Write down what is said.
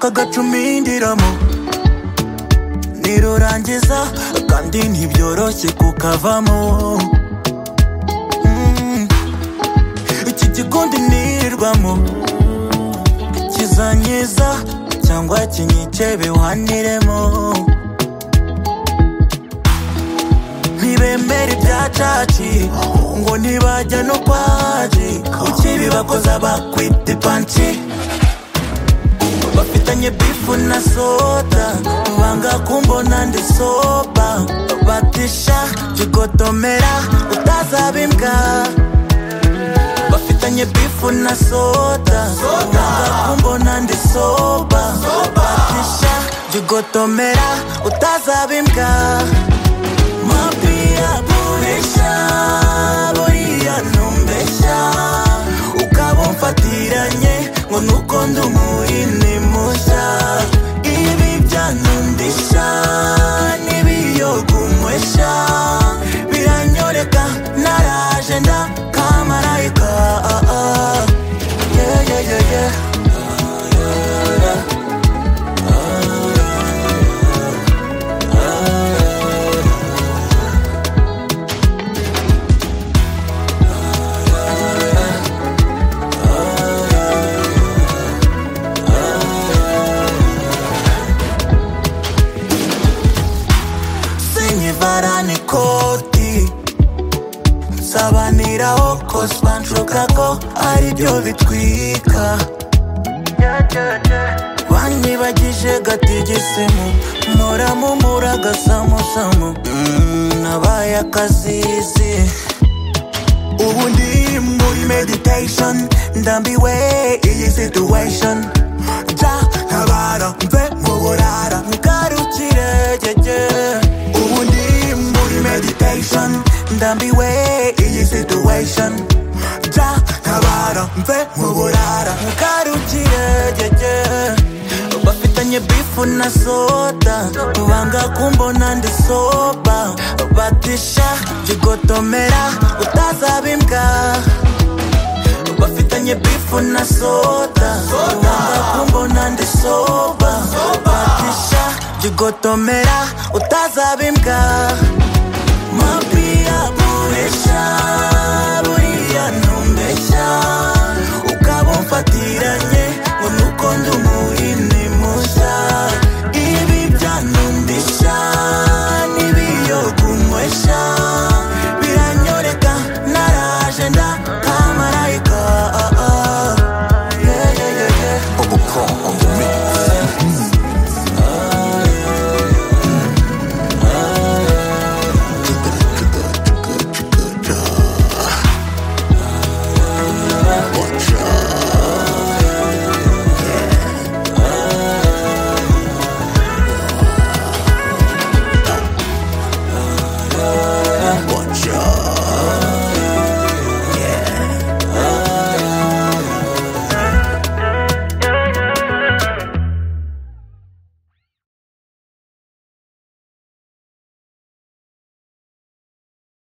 akagacumindiramo nirurangiza kandi ntibyoroshye kukavamo Mm. iki gikundi nirirwamo kizanyiza cyangwa kinyice biwaniremo ntibemere ibyacaci ngo ntibajya no kwaji ukibi bakoza bakwita ipanci bafitanye bifu na soda banga kumbona ndi soba batisha kigotomera utazaba imbwa bafitanye bifu na soda banga kumbona ndi soba batisha kigotomera utazaba imbwa mapia puresha buriya ntumbeshya ukaba umfatiranye ngo nuko ndi umuhini mushya ibi byanundisha n'ibiyogumwesha biranyoreka naraje nda kamarayika ah, ah. Yeah, yeah, yeah, yeah. sinyivarani koti nsabaniraho kosbancuka ko aribyo bitwika banyibagije gatigisimu muramumura gasamusamu Mm, nabaye akazizi ubu ndi muri meditation ndambiwe iyi situation ja ntabara mve mu burara ngarukire gege ubu ndi muri meditation ndambiwe iyi situation ja ntabara mve mu burara ngarukire gege bafitanye bifu na soda banga kumbona ndi soba batisha jigotomera utazaba imbwa bafitanye bifu na soda wanga kumbona ndi soba batisha jigotomera utazaba imbwa